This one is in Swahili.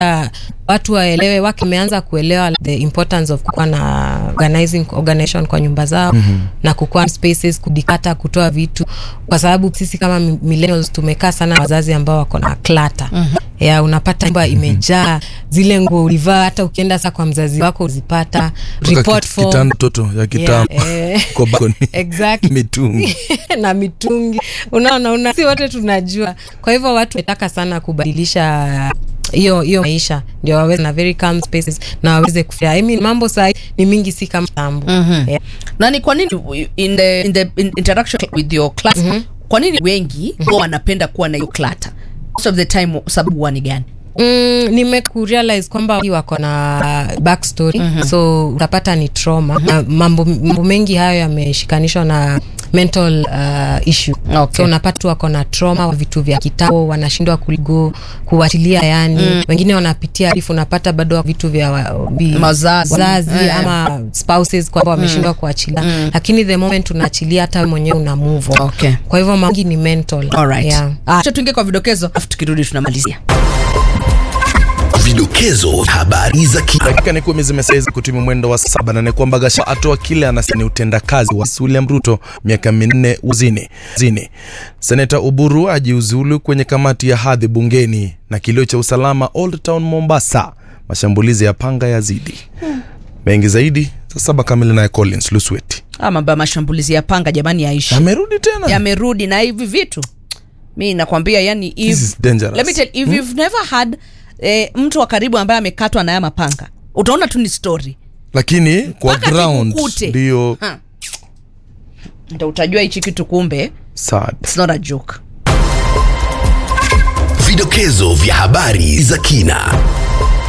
watu waelewe wake wameanza kuelewa the importance of kukuwa na organizing organization kwa nyumba zao mm-hmm. na kukuwa spaces kudikata kutoa vitu kwa sababu sisi kama mi- millennials tumekaa sana na wazazi ambao wako na klata mm-hmm. ya unapata nyumba imejaa zile nguo ulivaa hata ukienda saa kwa mzazi wako uzipata Kutoka report kit- form kitanda toto ya kitambo eh. kwa balcony. Exactly. mitungi na mitungi unaona una, si wote tunajua kwa hivyo watu wametaka sana kubadilisha hiyo hiyo maisha ndio waweze na very calm spaces na waweze kufia I mean, mambo sahi ni mingi si kama tambo mm-hmm. yeah. na ni kwa nini in the, in the in interaction with your class mm-hmm. kwa nini wengi mm-hmm. wanapenda kuwa na hiyo clutter most of the time sababu huwa ni gani Mm, nimekurealize kwamba wengi wako na backstory mm-hmm. so utapata ni trauma mm-hmm. na mambo, mambo mengi hayo yameshikanishwa na mental uh, issue Okay. so unapata tu wako na trauma wa vitu vya kitambo wanashindwa kuligo kuachilia yani mm. wengine wanapitia rifu unapata bado vitu vya wa- vi- Mazazi. wazazi Eh. ama spouses kwamba wameshindwa kuachilia mm. lakini the moment unaachilia hata wewe mwenyewe una move on. Okay. kwa hivyo mangi ni mental Alright. yeah. Acha tuingie kwa vidokezo afu tukirudi tunamalizia Vidokezo habari za ki dakika ni kumi zimesaiza kutumia mwendo wa saba na ni kwamba Gachagua atoa kile anasema ni utendakazi wa William Ruto miaka minne uzini zini. Seneta Uburu ajiuzulu kwenye kamati ya hadhi bungeni na kilio cha usalama Old Town Mombasa, mashambulizi ya panga yazidi. Mengi zaidi saa saba kamili naye Collins Lusweti Ah, mambo ya mashambulizi ya panga jamani yaishi amerudi tena. yamerudi na hivi vitu mi nakwambia yani if, This is dangerous. let me tell if you've never had eh, mtu wa karibu ambaye amekatwa na haya mapanga utaona tu ni story Lakini kwa Mpaka ground kikukute. ndio Ha. ndo utajua hichi kitu kumbe sad. it's not a joke vidokezo vya habari za kina